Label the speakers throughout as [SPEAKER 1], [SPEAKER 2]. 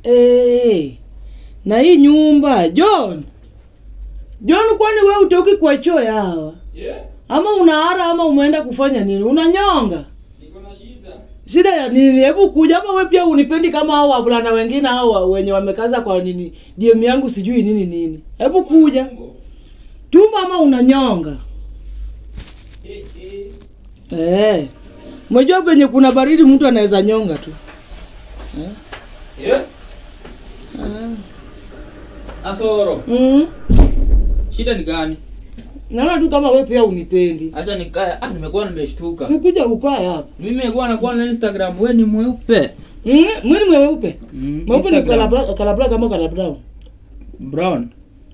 [SPEAKER 1] hey. na hii nyumba john john kwani we utoki kwa choo ya hawa
[SPEAKER 2] Yeah,
[SPEAKER 1] ama unaara ama umeenda kufanya nini unanyonga
[SPEAKER 2] niko na shida.
[SPEAKER 1] shida ya nini hebu kuja ama we pia unipendi kama hao wavulana wengine hao wa- wenye wamekaza kwa nini dm yangu sijui nini nini hebu kuja tuma ama unanyonga
[SPEAKER 2] Eh, eh.
[SPEAKER 1] eh. Umejua penye kuna baridi mtu anaweza nyonga tu
[SPEAKER 2] Yeah. Asoro,
[SPEAKER 1] mm.
[SPEAKER 2] shida ni gani?
[SPEAKER 1] naona tu kama we pia unipendi
[SPEAKER 2] Acha nikae. Ah, nimekuwa nimeshtuka.
[SPEAKER 1] sikuja ukae hapa
[SPEAKER 2] Mimi nimekuwa nakuwa na Instagram, wewe ni mweupe.
[SPEAKER 1] mm. mwini mweupe
[SPEAKER 2] Mm,
[SPEAKER 1] mweupe ni
[SPEAKER 2] Instagram.
[SPEAKER 1] kalabra kalabra kama kalabra
[SPEAKER 2] Brown.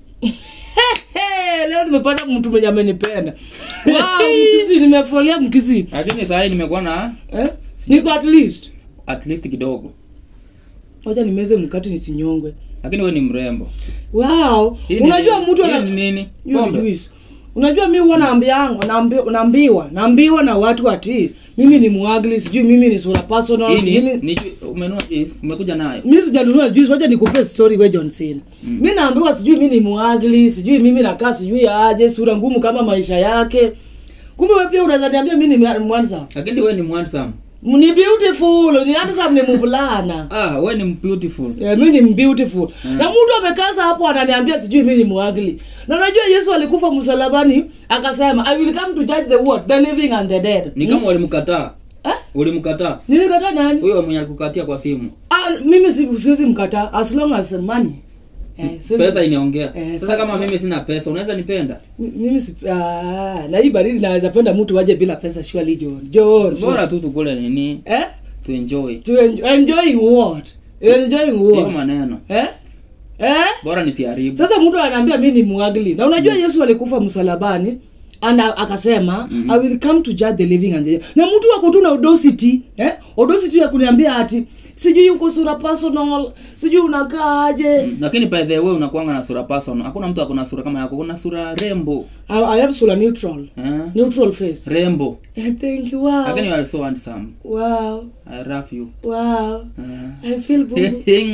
[SPEAKER 1] Hey, leo nimepata mtu mwenye amenipenda wow, mkisi nimefolia mkisi
[SPEAKER 2] Lakini sasa nimekuwa na
[SPEAKER 1] eh? niko at least
[SPEAKER 2] at least kidogo.
[SPEAKER 1] wacha nimeze mkati nisinyongwe
[SPEAKER 2] Lakini wewe ni mrembo.
[SPEAKER 1] wow
[SPEAKER 2] Hii ni
[SPEAKER 1] unajua
[SPEAKER 2] nini?
[SPEAKER 1] mtu
[SPEAKER 2] Hii
[SPEAKER 1] ana
[SPEAKER 2] ni nini?
[SPEAKER 1] Hiyo ni
[SPEAKER 2] Pombe.
[SPEAKER 1] juice. unajua mi huwa naambiango naambi- naambiwa naambiwa na watu ati mimi ni muagli sijui mimi ni sura personal
[SPEAKER 2] Hii ni
[SPEAKER 1] mimi
[SPEAKER 2] ni ju- umenunua juice, umekuja nayo.
[SPEAKER 1] mi sijanunua juice wacha nikupe story we John Cena mi naambiwa sijui mi ni muagli sijui mimi nakaa sijui aje sura ngumu kama maisha yake kumbe we pia unaweza niambia mi ni handsome
[SPEAKER 2] Lakini wewe ni handsome.
[SPEAKER 1] ni beautiful ni handsome ni mvulana
[SPEAKER 2] Ah, wewe ni beautiful.
[SPEAKER 1] Yeah, mi ni beautiful na mtu amekaza hapo ananiambia sijui mi ni mwagli na unajua yesu alikufa msalabani akasema i will come to judge the world the living and the dead
[SPEAKER 2] Ni kama ulimkataa.
[SPEAKER 1] Eh?
[SPEAKER 2] Ulimkataa.
[SPEAKER 1] nilikata nani
[SPEAKER 2] Huyo mwenye alikukatia kwa simu.
[SPEAKER 1] ah, mimi si- siwezi mkataa as long as money eh, siwezi-
[SPEAKER 2] Pesa inaongea.
[SPEAKER 1] Eh,
[SPEAKER 2] Sasa kama mimi sina pesa, unaweza nipenda?
[SPEAKER 1] Mi- mimi si, ah, na hii baridi naweza penda mtu waje bila pesa surely John John
[SPEAKER 2] Bora tu tukule nini?
[SPEAKER 1] eh
[SPEAKER 2] To enjoy.
[SPEAKER 1] to enjoy, enjoying what enjoying
[SPEAKER 2] Hiyo
[SPEAKER 1] what
[SPEAKER 2] maneno.
[SPEAKER 1] eh eh
[SPEAKER 2] Bora nisiharibu.
[SPEAKER 1] sasa mtu ananiambia mi ni mwagli na unajua yesu alikufa msalabani and a- akasema mm-hmm. i will come to judge the living and the dead na mtu wako tu na audacity eh? audacity ya kuniambia ati sijui uko sura personal sijui unakaaje mm.
[SPEAKER 2] Lakini by the way unakuanga na sura personal. Hakuna mtu akona sura kama yako. Kuna sura rembo.
[SPEAKER 1] I, i have sura neutral
[SPEAKER 2] Eh?
[SPEAKER 1] neutral face
[SPEAKER 2] Rembo.
[SPEAKER 1] eh, thank you wow
[SPEAKER 2] Lakini you are so handsome.
[SPEAKER 1] wow
[SPEAKER 2] I love you.
[SPEAKER 1] wow
[SPEAKER 2] Eh.
[SPEAKER 1] i feel boo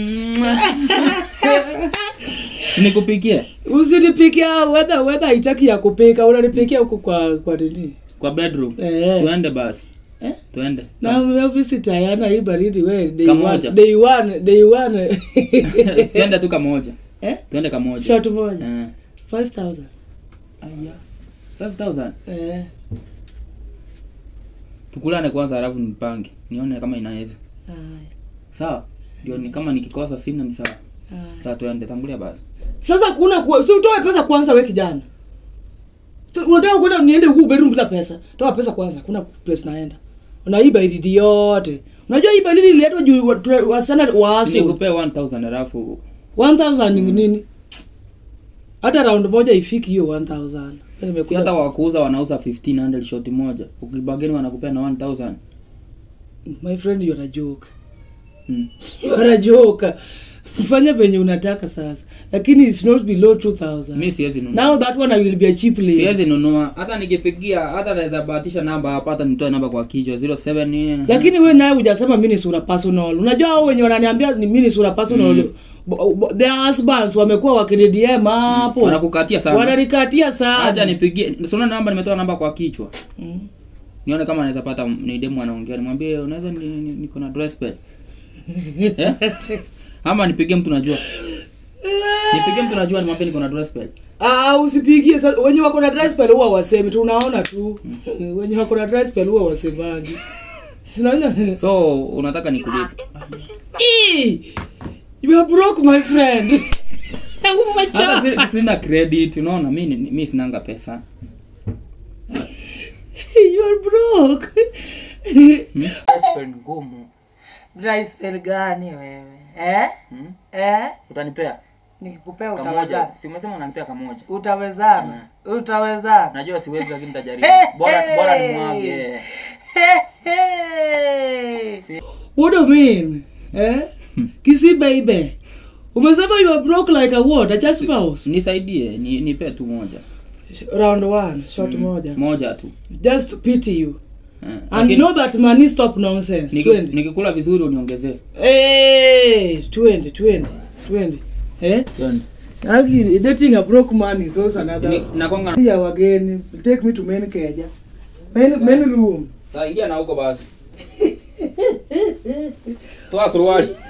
[SPEAKER 2] Nikupikie
[SPEAKER 1] usinipikia wedha wedha haitaki ya kupika unanipikia huku kwa kwa nini
[SPEAKER 2] kwa bedroom.
[SPEAKER 1] Eh.
[SPEAKER 2] Tuende basi.
[SPEAKER 1] eh?
[SPEAKER 2] Tuende.
[SPEAKER 1] na mevisi tayana hii baridi we day
[SPEAKER 2] Kamoja.
[SPEAKER 1] one, day one, day one.
[SPEAKER 2] Tuende tu kamoja.
[SPEAKER 1] eh?
[SPEAKER 2] Tuende kamoja.
[SPEAKER 1] shot moja
[SPEAKER 2] Eh.
[SPEAKER 1] 5000
[SPEAKER 2] Aya. 5000.
[SPEAKER 1] eh.
[SPEAKER 2] Tukulane kwanza halafu nipange. Nione kama inaweza.
[SPEAKER 1] Haya,
[SPEAKER 2] Sawa? Ndio ni kama nikikosa sina ni sawa.
[SPEAKER 1] haya.
[SPEAKER 2] Sasa tuende tangulia basi.
[SPEAKER 1] sasa kuna ku- si utoe pesa kwanza we kijana Si unataka kwenda niende huku bedroom bila pesa toa pesa kwanza kuna place naenda na hii baridi yote unajua hii baridi ililetwa juu wa- tu- wasichana waasi
[SPEAKER 2] Nikupea 1000 halafu
[SPEAKER 1] 1000 ni nini hata round moja ifiki hiyo 1000
[SPEAKER 2] si
[SPEAKER 1] nimekuja
[SPEAKER 2] hata wakuuza wanauza 1500 shoti moja. Ukibageni wanakupea na 1000.
[SPEAKER 1] my friend you're a joke
[SPEAKER 2] Mm.
[SPEAKER 1] you're a joke fanya venye unataka sasa lakini it's not below 2000
[SPEAKER 2] Mimi siwezi nunua.
[SPEAKER 1] now that one i will be a cheap lady
[SPEAKER 2] Siwezi nunua. Hata nikipigia hata naweza bahatisha namba hapa hata nitoe namba kwa kichwa 07
[SPEAKER 1] lakini we naye hujasema mi ni sura personal unajua hao wenye wananiambia ni mi ni sura personal bo- bo- their husbands wamekuwa wakinidm hapo
[SPEAKER 2] wanakukatia sana.
[SPEAKER 1] wananikatia
[SPEAKER 2] Acha
[SPEAKER 1] sana
[SPEAKER 2] nipigie. Sina namba nimetoa namba kwa kichwa.
[SPEAKER 1] Mm.
[SPEAKER 2] Nione kama naweza pata ni demu anaongea. Nimwambie unaweza ni- ni- niko na dress pad. Eh? Ama nipigie mtu najua. Nipigie mtu najua nimwambie niko na dress pad.
[SPEAKER 1] Ah, usipigie sasa wenye wako na dry spell huwa wasemi tunaona tu wenye wako na dry spell huwa wasemaji sinaona
[SPEAKER 2] So unataka nikulipe.
[SPEAKER 1] Ee, you are broke my friend
[SPEAKER 2] Hata
[SPEAKER 1] Umechoka.
[SPEAKER 2] si- sina credit, unaona mimi mimi sinanga pesa.
[SPEAKER 1] you are broke
[SPEAKER 2] Dress pad ngumu.
[SPEAKER 1] dry spell gani wewe eh
[SPEAKER 2] Hmm?
[SPEAKER 1] eh
[SPEAKER 2] Utanipea
[SPEAKER 1] nikikupea
[SPEAKER 2] kamoja.
[SPEAKER 1] utawezana
[SPEAKER 2] Si umesema unanipea kamoja.
[SPEAKER 1] utawezana utawezana
[SPEAKER 2] Najua siwezi lakini nitajaribu. Bora bora nimwage. Si-
[SPEAKER 1] what do you mean eh kisi baby umesema you are broke like a what a church mouse
[SPEAKER 2] Nisaidie, ni nipe tu moja.
[SPEAKER 1] round one shot moja
[SPEAKER 2] Moja tu.
[SPEAKER 1] just pity you
[SPEAKER 2] Eh,
[SPEAKER 1] and
[SPEAKER 2] lakini
[SPEAKER 1] know that money stop nonsense
[SPEAKER 2] niki-
[SPEAKER 1] twende
[SPEAKER 2] nikikula vizuri uniongezee
[SPEAKER 1] Eh, twende twende twende eh
[SPEAKER 2] Twende.
[SPEAKER 1] Aki, dating a broke man is also another
[SPEAKER 2] Ni- nakwanga
[SPEAKER 1] ya wageni take me to men keja men, men room
[SPEAKER 2] Saa ingia na huko basi toa suruali